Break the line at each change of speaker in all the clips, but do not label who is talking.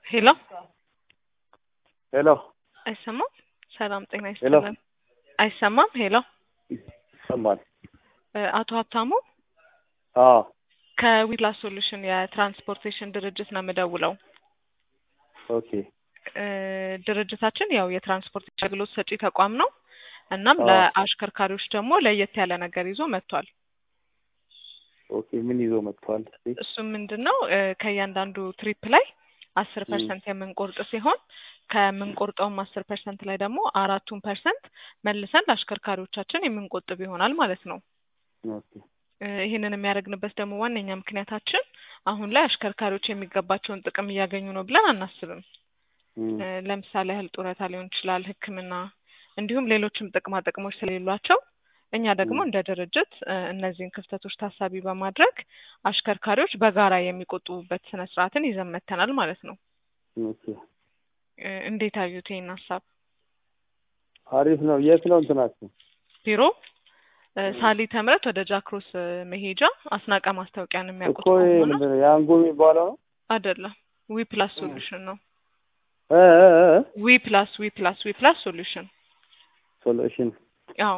ሄሎ
ሄሎ
አይሰማም? ሰላም ጤና
ሄሎ።
ይስጥልን። አይሰማም? ሄሎ
ይሰማል?
እ አቶ ሀብታሙ
አዎ
ከዊፕላስ ሶሉሽን የትራንስፖርቴሽን ድርጅት ነው የምደውለው።
ኦኬ
እ ድርጅታችን ያው የትራንስፖርት አገልግሎት ሰጪ ተቋም ነው። እናም
አዎ።
ለአሽከርካሪዎች ደግሞ ለየት ያለ ነገር ይዞ መጥቷል።
ኦኬ ምን ይዞ መጥቷል? እስኪ
እሱም ምንድን ነው እ ከእያንዳንዱ ትሪፕ ላይ አስር
ም።
ፐርሰንት የምንቆርጥ ሲሆን ከምንቆርጠውም አስር ፐርሰንት ላይ ደግሞ አራቱን ፐርሰንት መልሰን ለአሽከርካሪዎቻችን የምንቆጥብ ይሆናል ማለት ነው።
ኦኬ
እ ይህንን የሚያደርግንበት ደግሞ ዋነኛ ምክንያታችን አሁን ላይ አሽከርካሪዎች የሚገባቸውን ጥቅም እያገኙ ነው ብለን አናስብም።
ም።
እ ለምሳሌ ያህል ጡረታ ሊሆን ይችላል፣ ሕክምና እንዲሁም ሌሎችም ጥቅማ ጥቅሞች ስለሌሏቸው እኛ ደግሞ
ም።
እንደ ድርጅት እ እነዚህን ክፍተቶች ታሳቢ በማድረግ አሽከርካሪዎች በጋራ የሚቆጥቡበት ስነ ስርዓትን ይዘን መጥተናል ማለት ነው።
ኦኬ
እ እንዴት አዩት ይህን ሀሳብ?
አሪፍ ነው። የት ነው እንትናችሁ?
ቢሮ እ
ም።
ሳሊ ተምረት ወደ ጃክሮስ እ መሄጃ አስናቀ ማስታወቂያን የሚያውቁት
እኮ ይሄ
ከሆነ
ምንድን ነው የአንጎ የሚባለው ነው?
አይደለም ዊ ፕላስ
ም።
ሶሉሽን ነው።
እ እ እ እ?
ዊ ፕላስ ዊ ፕላስ ዊ ፕላስ ሶሉሽን
ሶሉሽን
አዎ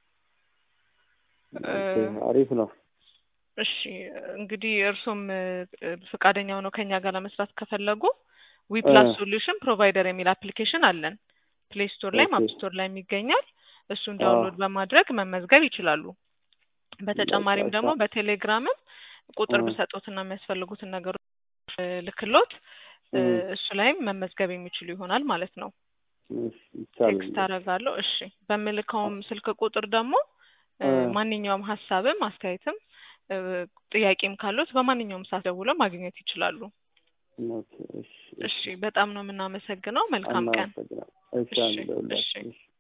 እ
ኦኬ አሪፍ ነው።
እሺ እንግዲህ እርሶም እ እ ፈቃደኛ ሆነው ከኛ ጋር ለመስራት ከፈለጉ ዊ
እ
ፕላስ ሶሉሽን ፕሮቫይደር የሚል አፕሊኬሽን አለን። ፕሌይ ስቶር ላይም
ኦኬ
አፕ ስቶር ላይም ይገኛል። እሱን
አዎ
ዳውንሎድ በማድረግ መመዝገብ ይችላሉ።
በቃ
በተጨማሪም
እሺ
ደግሞ በቴሌግራምም ቁጥር
እ
ብሰጦትና የሚያስፈልጉትን ነገሮች እ ልክሎት እ
ም።
እሱ ላይም መመዝገብ የሚችሉ ይሆናል ማለት ነው።
እሺ ይቻላል
ቴክስት
እንደሱ።
አደርጋለሁ። እሺ በምልከውም ስልክ ቁጥር ደግሞ እ
እ
ማንኛውም ሀሳብም አስተያየትም እ ጥያቄም ካሉት በማንኛውም ሰዓት ደውለው ማግኘት ይችላሉ።
ኦኬ እሺ
እሺ
እሺ
በጣም ነው የምናመሰግነው። መልካም ቀን።
እናመሰግናለን። እሺ
እሺ
አንደውላችሁ
እሺ
እሺ